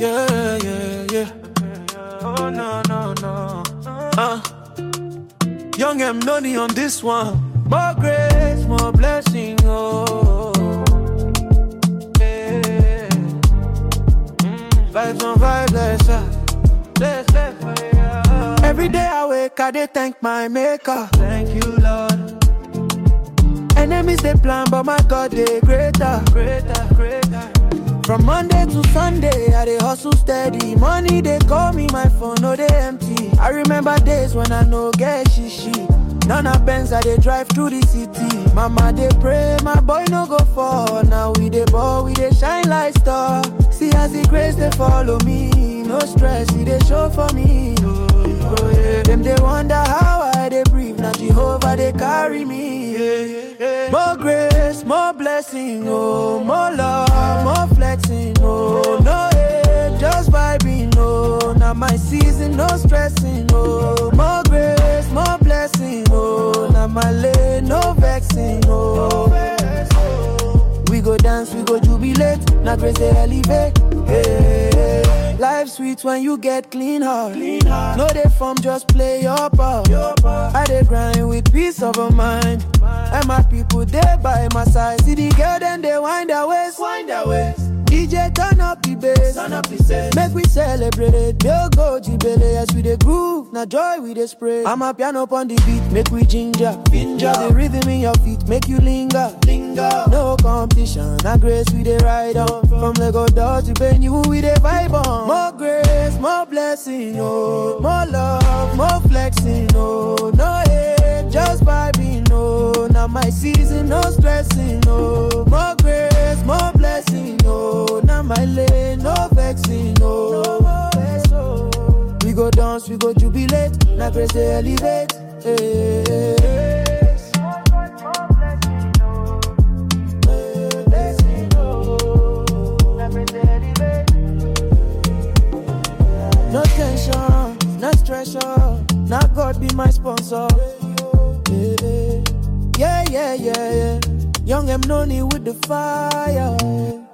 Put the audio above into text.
Yeah, yeah, yeah. Oh, no, no, no. Uh. Young M Noni on this one. More grace, more blessing, oh. Yeah. Vibes on vibes, let's Let's let's Every day I wake, I dey thank my maker. Thank you, Lord. Enemies they plan, but my God they greater, greater, greater. From Monday to Sunday, I dey hustle steady. Money they call me, my phone no they empty. I remember days when I no get shishi. None of Benz I dey drive through the city. Mama they pray, my boy no go fall. Now we dey ball, we dey shine like star. See as the grace they follow me, no stress, it they show for me. Oh, oh, yeah. Them they wonder how I they breathe. Now Jehovah they carry me. Yeah, yeah, yeah. More grace, more blessing, oh, more love, more flexing, oh, no hate, just vibing, oh, now my season, no stressing, oh, more grace, more blessing, oh, now my lane, no vexing, oh. We go dance, we go jubilate, now grace they elevate. Hey, life sweet when you get clean heart. Clean heart. No they form, just play your part. Your part. I dey grind with peace of a mind. And my people they by my side. See the girl then they wind their waist. Wind their waist. DJ turn up the bass. Turn up the bass. Make we celebrate it. They'll go jibele as we dey groove. Now joy we dey spray. I'm a piano up on the beat. Make we ginger. Ginger. The rhythm in your feet. Make you linger. Linger. No competition. Now grace we dey ride on. From Lego Dodge to Benue we dey vibe on. More grace, more blessing, oh. More love, more flexing, oh. No hate, just vibing, oh. Now my season, no stressing, oh. More grace, more blessing, oh. Now my lane, no vexing, oh. We go dance, we go jubilate. Now grace they elevate. Hey. No tension, no stress, now God be my sponsor. Yeah, yeah, yeah, yeah. Young M Noni with the fire.